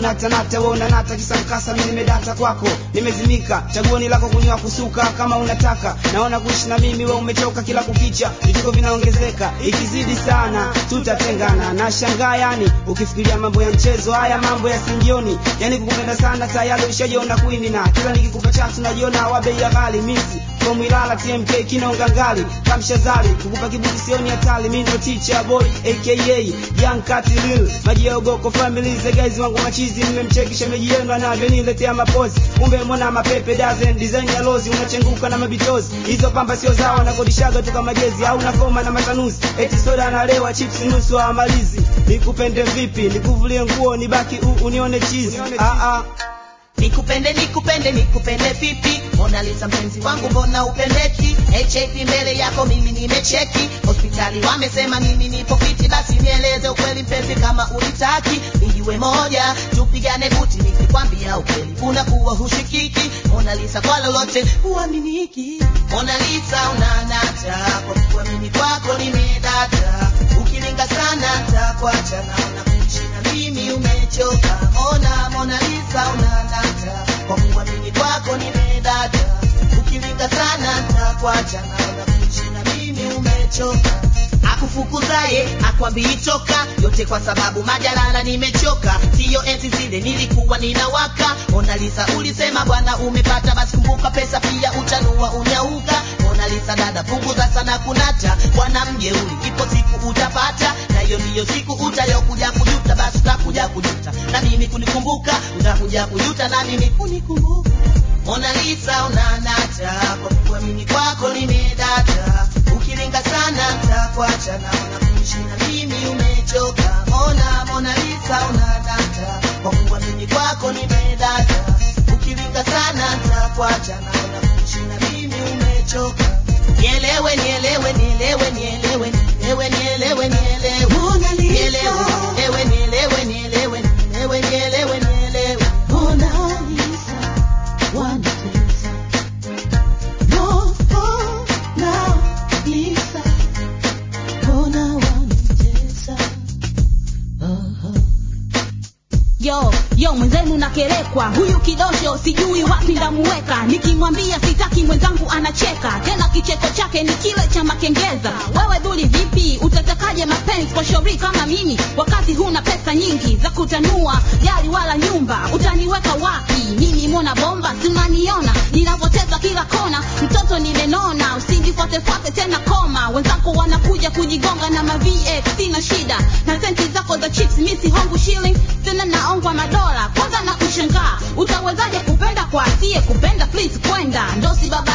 unatanata we unanata kisa mkasa mi nimedata kwako nimezimika chaguoni lako kunywa kusuka kama unataka naona kuishi na mimi we umechoka kila kukicha vituko vinaongezeka ikizidi sana tutatengana na shangaa yani ukifikiria mambo ya mchezo haya mambo ya singioni yani kukupenda sana tayari ushajiona kwini na kila nikikupa chance unajiona wa bei ya ghali misi from Ilala TMK kinaonga ngali kamshazali kukupa kiburi sioni hatari mimi ndo teacher boy aka young cat lil maji ya ugoko family the guys wangu machizi mmemcheki shemeji yenu anavyoniletea mapozi kumbe mwana mapepe dozen design ya lozi unachenguka na mabitozi hizo pamba sio zao nakodishaga tu kama jezi au nakoma na matanuzi eti soda analewa chips nusu amalizi nikupende vipi nikuvulie nguo nibaki u, unione cheese ah ah nikupende nikupende nikupende vipi Mona Lisa mpenzi wangu mbona upendeki HIV mbele yako mimi nimecheki hospitali wamesema mimi nipo fiti basi nieleze ukweli mpenzi kama ulitaki nijue moja tupigane buti nikikwambia ukweli unakuwa hushikiki Mona Lisa kwa lolote huaminiki Mona Lisa unanata kwa kuamini kwako nimedata ukilinga sana takuacha naona kuishi na mimi umechoka Mona Mona Lisa unanata kwa kuamini kwako nimedata ukilinga sana takuacha naona kuishi na mimi umechoka akufukuzaye akwambii toka yote kwa sababu majalala nimechoka siyo enzi zile nilikuwa ninawaka Mona Lisa ulisema bwana umepata basi kumbuka pesa pia utanua unyauka Mona Lisa dada punguza sana kunata bwana mjeuri ipo siku utapata na hiyo ndiyo siku utayokuja kujuta basi utakuja kujuta na mimi kunikumbuka utakuja kujuta na mimi kunikumbuka Mona Lisa unanata kwa kuamini kwako nimedata ukilinga sana takuacha naona kuishi na mimi umechoka Mona Mona Lisa unanata kwa kuamini kwako nimedata ukilinga sana takuacha naona kuishi na mimi umechoka nielewe nielewe nielewe nielewe nielewe nielewe nielewe Mona Lisa. nielewe nielewe nielewe nielewe nielewe nielewe Mona Lisa, wanitesa. Mona Lisa, mbona wanitesa? Aha. yo yo mwenzenu nakerekwa huyu kidosho sijui wapi ndamuweka nikimwambia sitaki mwenzangu anacheka tena kicheko chake ni kile cha makengeza wewe dhuli vipi utatakaje mapenzi kwa shauri kama mimi wakati huna pesa nyingi za kutanua gari wala nyumba utaniweka wapi mimi mona bomba tunaniona ninavoteza kila kona mtoto nimenona usindifuatefuate tena koma wenzako wanakuja kujigonga na ma VX sina shida na senti zako za chips misi hongu shilling tena naongwa madola kwanza na kushangaa utawezaje kupenda kwa asiye kupenda please kwenda ndo sababu